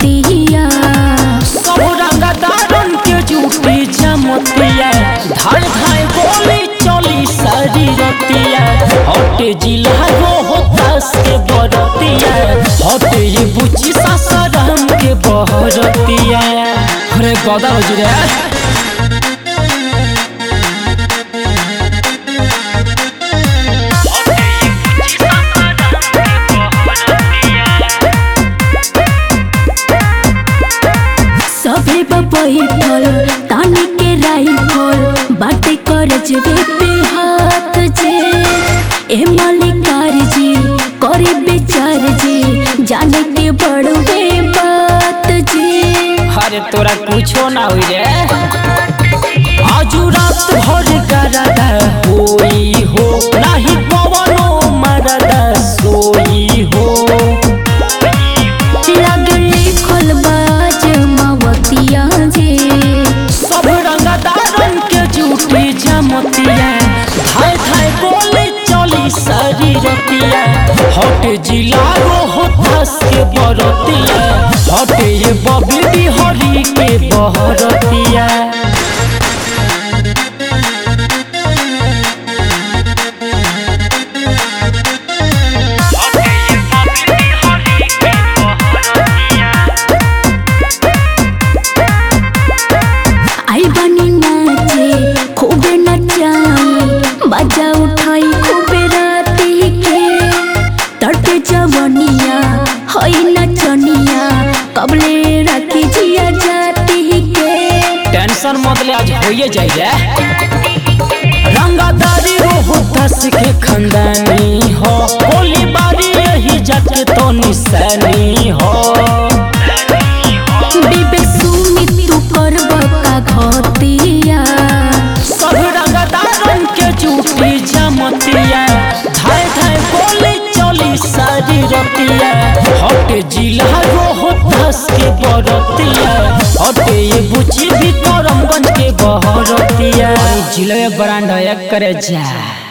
बरतिया सब रंगदारन के जूटी जमतिया धाय धाय गोली चली सारी रतिया हटे जिला रो होतास के बरतिया हटे ये बुची सासाराम के बहरतिया अरे गदा हो जी रे सभे बैठल तानी के राइफल बाटे कर जबे पे हाथ जे ए मालिकार जी करे बेचार जी जाने के बड़वे बात जी अरे तोरा कुछो ना हुई रे आजू रात भर गरदा होई हो नाही पवनो मरदा सोई हो लगले खलबाज मावतिया जे सब रंगदारन के जूठी जमतिया धाय धाय गोली चली सारी रतिया हट जिला रो होतास के बरतिया हट ये बबी बिहारी के बहरतिया आई बनी नाचे खूबे नचाई बाजा उठाई खूबे राती के तड़पे जवनिया हई नचनिया कबले राखी जिया जाती के टेंशन मत ले आज होइए जाई रे रंगादारी रो होतास के खंदानी हो गोली बारी यही जाके तो निशानी हो विवेक सुमित तू करब का घतिया सब रंगदारन के जूठी जमतिया धाय धाय गोली चली सारी रतिया हट जिला रो होतास के बरतिया हटे ये बुची भी करमगंज के बहरतिया जिले ब्रांड एक करे जा